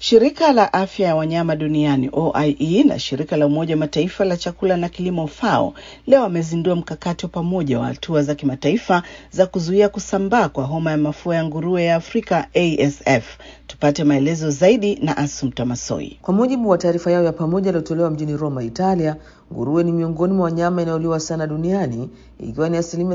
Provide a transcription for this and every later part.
Shirika la afya ya wanyama duniani OIE na shirika la Umoja wa Mataifa la chakula na kilimo FAO leo wamezindua mkakati wa pamoja wa hatua za kimataifa za kuzuia kusambaa kwa homa ya mafua ya nguruwe ya Afrika ASF. Tupate maelezo zaidi na Asumta Masoi. Kwa mujibu wa taarifa yao ya pamoja iliyotolewa mjini Roma, Italia, nguruwe ni miongoni mwa wanyama inayoliwa sana duniani ikiwa ni asilimia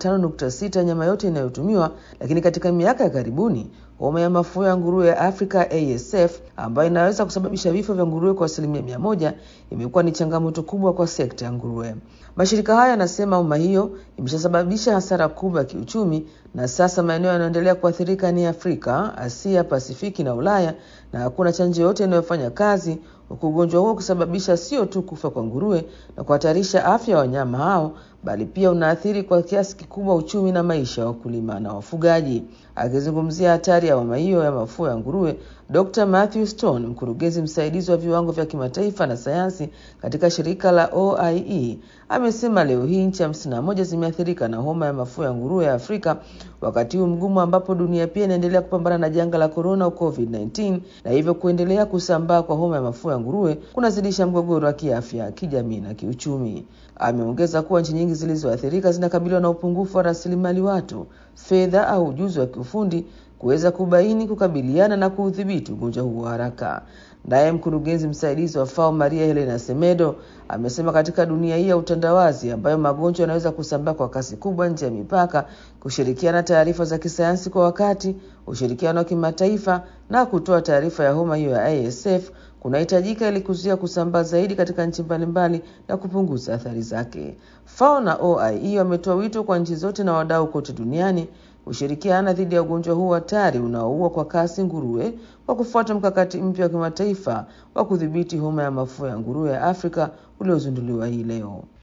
35.6 nyama yote inayotumiwa. Lakini katika miaka ya karibuni homa ya mafua ya nguruwe ya Afrika ASF ambayo inaweza kusababisha vifo vya nguruwe kwa asilimia mia moja imekuwa ni changamoto kubwa kwa sekta ya nguruwe. Mashirika haya yanasema homa hiyo imeshasababisha hasara kubwa ya kiuchumi, na sasa maeneo yanayoendelea kuathirika ni Afrika, Asia, Pasifiki na Ulaya, na hakuna chanjo yote inayofanya kazi, huku ugonjwa huo kusababisha sio tu kufa kwa nguruwe na kuhatarisha afya ya wanyama hao bali pia unaathiri kwa kiasi kikubwa uchumi na maisha ya wakulima na wafugaji. Akizungumzia hatari ya homa hiyo ya mafua ya nguruwe, Dr. Matthew Stone, mkurugenzi msaidizi wa viwango vya kimataifa na sayansi katika shirika la OIE, amesema leo hii nchi hamsini na moja zimeathirika na homa ya mafua ya nguruwe ya Afrika, wakati huu mgumu ambapo dunia pia inaendelea kupambana na janga la korona au COVID-19, na hivyo kuendelea kusambaa kwa homa ya mafua ya nguruwe kunazidisha mgogoro wa kiafya, kijamii na kiuchumi. Ameongeza kuwa nchi nyingi zilizoathirika zinakabiliwa na upungufu wa rasilimali watu, fedha au ujuzi wa kiufundi kuweza kubaini, kukabiliana na kuudhibiti ugonjwa huo haraka. Naye mkurugenzi msaidizi wa FAO Maria Helena Semedo amesema katika dunia hii ya utandawazi ambayo magonjwa yanaweza kusambaa kwa kasi kubwa nje ya mipaka, kushirikiana taarifa za kisayansi kwa wakati, ushirikiano wa kimataifa na kutoa taarifa ya homa hiyo ya ASF kunahitajika ili kuzuia kusambaa zaidi katika nchi mbalimbali na kupunguza athari zake. FAO na OIE wametoa wito kwa nchi zote na wadau kote duniani kushirikiana dhidi ya ugonjwa huu hatari unaoua kwa kasi nguruwe kwa kufuata mkakati mpya wa kimataifa wa kudhibiti homa ya mafua ya nguruwe ya Afrika uliozinduliwa hii leo.